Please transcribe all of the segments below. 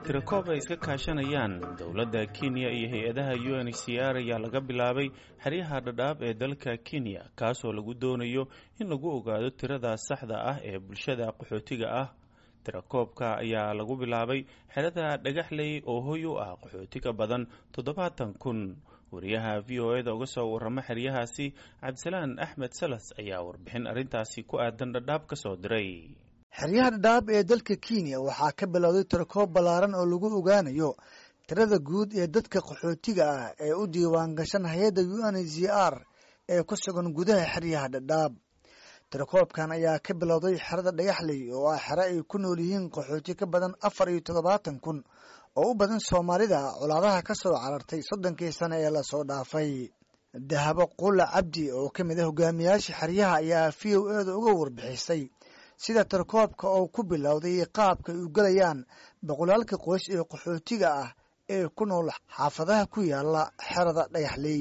tirakoob ay iska kaashanayaan dowladda kenya iyo hay-adaha u n h c r ayaa laga bilaabay xeryaha dhadhaab ee dalka kenya kaasoo lagu doonayo in lagu ogaado tirada saxda ah ee bulshada qaxootiga ah tirakoobka ayaa lagu bilaabay xerada dhagaxley oo hoy u ah qaxooti ka badan toddobaatan kun wariyaha v o e da uga soo warama xeryahaasi cabdisalaan axmed salas ayaa warbixin arrintaasi ku aadan dhadhaab ka soo diray xeryaha dhadhaab ee dalka kenya waxaa ka bilowday tirakoob ballaaran oo lagu ogaanayo tirada guud ee dadka qaxootiga ah ee u diiwaan gashan hay-adda u n h c r ee ku sugan gudaha xeryaha dhadhaab tirakoobkan ayaa ka bilowday xerada dhagaxley oo ah xero ay ku nool yihiin qaxooti ka badan afar iyo toddobaatan kun oo u badan soomaalida colaadaha ka soo carartay soddonkii sane ee lasoo dhaafay dahabo qula cabdi oo ka mid ah hogaamiyaasha xeryaha ayaa v o e da uga warbixisay sida tirakoobka oo ku bilowday qaabka ay u gelayaan boqolaalka qoys ee qaxootiga ah ee ku nool xaafadaha ku yaala xerada dhagaxley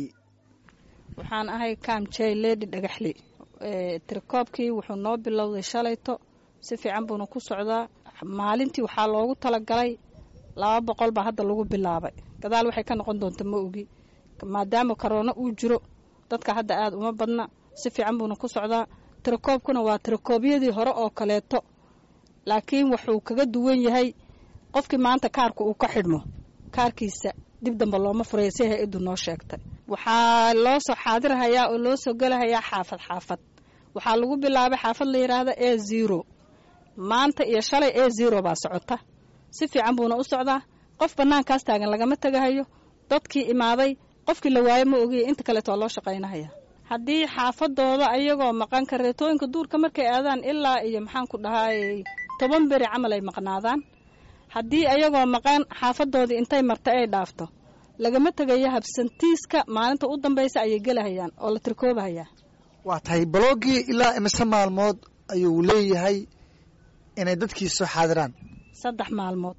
waxaan ahay kaamjey ledi dhagaxley tirakoobkii wuxuu noo bilowday shalayto si fiican buuna ku socdaa maalintii waxaa loogu talagalay laba boqol baa hadda lagu bilaabay gadaal waxay ka noqon doonta ma ogi maadaama korona uu jiro dadka hadda aada uma badna si fiican buuna ku socdaa tirakoobkuna waa tirakoobyadii hore oo kaleeto laakiin wuxuu kaga duwan yahay qofkii maanta kaarka uu ka xidhmo kaarkiisa dib damba looma furaya si hay-addu noo sheegtay waxaa loo soo xaadirhayaa oo loo soo gelahayaa xaafad xaafad waxaa lagu bilaabay xaafad la yidhaahda e zero maanta iyo shalay e zero baa socota si fiican buuna u socdaa qof bannaankaas taagan lagama tegahayo dadkii imaaday qofkii la waayo ma ogiya inta kaleeto waa loo shaqaynahaya haddii xaafadooda ayagoo maqan kareetooyinka duurka markay aadaan ilaa iyo maxaan ku dhahaayey toban beri camal ay maqnaadaan haddii ayagoo maqan xaafadoodii intay marta ay dhaafto lagama tegayo habsantiiska maalinta u dambaysa ayay gelahayaan oo la tirkoobahayaa waa tahay balogii ilaa imise maalmood ayuu leeyahay inay dadkii soo xaadiraan saddex maalmood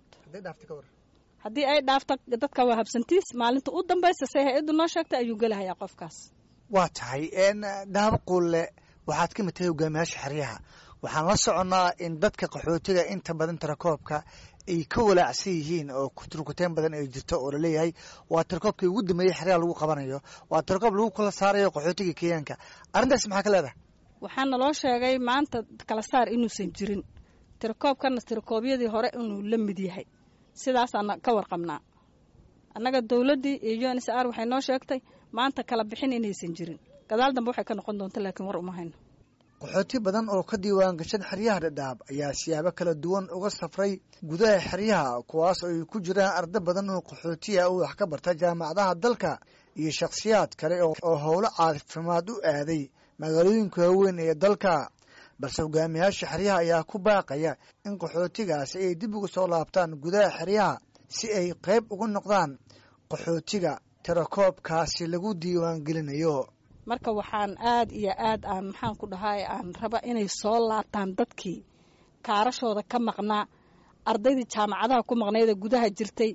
haddii ay dhaafto dadka waa habsantiis maalinta u dambaysa say hay-addu noo sheegtay ayuu gelahayaa qofkaas waa tahay daabo quulle waxaad ka mid tahay hogaamiyaasha xeryaha waxaan la soconnaa in dadka qaxootiga inta badan tirakoobka ay ka walaacsan yihiin oo turkuteen badan ay jirto oo laleeyahay waa tirakoobkii ugu dambeeyey xeryaha lagu qabanayo waa tirakoob lagu kala saarayo qaxootiga kenyaanka arrintaas maxaa ka leedahay waxaa naloo sheegay maanta kala saar inuusan jirin tirakoobkana tirakoobyadii hore inuu la mid yahay sidaasaan ka warqabnaa annaga dowladdii iyo u n s r waxay noo sheegtay maanta kala bixin inaysan jirin gadaal dambe waxay ka noqon doonta laakiin war uma hayno qaxooti badan oo ka diiwaan gashan xeryaha dhadhaab ayaa siyaabo kala duwan uga safray gudaha xeryaha kuwaas oo ay ku jiraan arda badan oo qaxootiya oo wax ka barta jaamacadaha dalka iyo shakhsiyaad kale oo howlo caafimaad u aaday magaalooyinka waaweyn ee dalka balse hogaamiyaasha xeryaha ayaa ku baaqaya in qaxootigaasi ay dib uga soo laabtaan gudaha xeryaha si ay qayb uga noqdaan qaxootiga tirakoobkaasi lagu diiwaan gelinayo marka waxaan aad iyo aad aan maxaan ku dhahay aan raba inay soo laabtaan dadkii kaarashooda ka maqnaa ardaydii jaamacadaha ku maqnaydee gudaha jirtay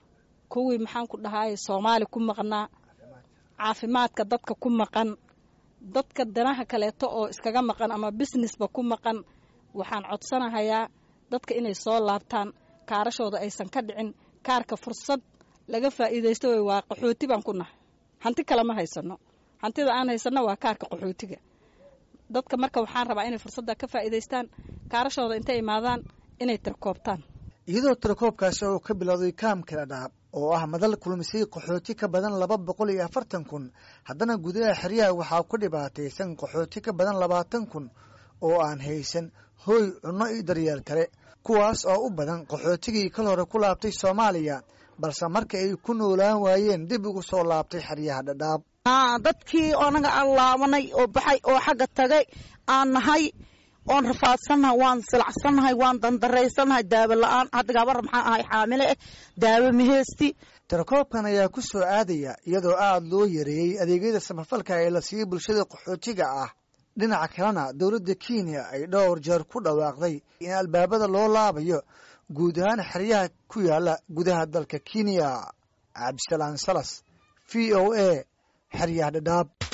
kuwii maxaan ku dhahay soomaali ku maqnaa caafimaadka dadka ku maqan dadka danaha kaleeto oo iskaga maqan ama businessba ku maqan waxaan codsanahayaa dadka inay soo laabtaan kaarashooda aysan ka dhicin kaarka fursad laga faa'iidaysto way waa qaxooti baan ku nahay hanti kale ma haysano hantida aan haysano waa kaarka qaxootiga dadka marka waxaan rabaa inay fursadda ka faa'iidaystaan kaarashooda intay imaadaan inay tirkoobtaan iyadoo tirakoobkaasi oo ka bilowday kaamka dhadhaab oo ah madal kulmisay qaxooti ka badan laba boqol iyo afartan kun haddana gudaha xeryaha waxaa ku dhibaataysan qaxooti ka badan labaatan kun oo aan haysan hooy cunno iyo daryeel kale kuwaas oo u badan qaxootigii kal hore ku laabtay soomaaliya balse marka ay ku noolaan waayeen dib ugu soo laabtay xeryaha dhadhaab dadkii anaga aan laabanay oo baxay oo xagga tagay aan nahay oon rafaadsannahay waan silacsannahay waan dandaraysannahay daawo la-aan hadda gabar maxaa ahay xaamile eh daawo maheysti tirakoobkan ayaa ku soo aadaya iyadoo aada loo yareeyey adeegyada samafalka ee la siiyey bulshada qaxootiga ah dhinaca kalena dowladda kenya ay dhowr jeer ku dhawaaqday in albaabada loo laabayo guud ahaan xeryaha ku yaala gudaha dalka kenya cabdisalaan salas v o a xeryaha dhadhaab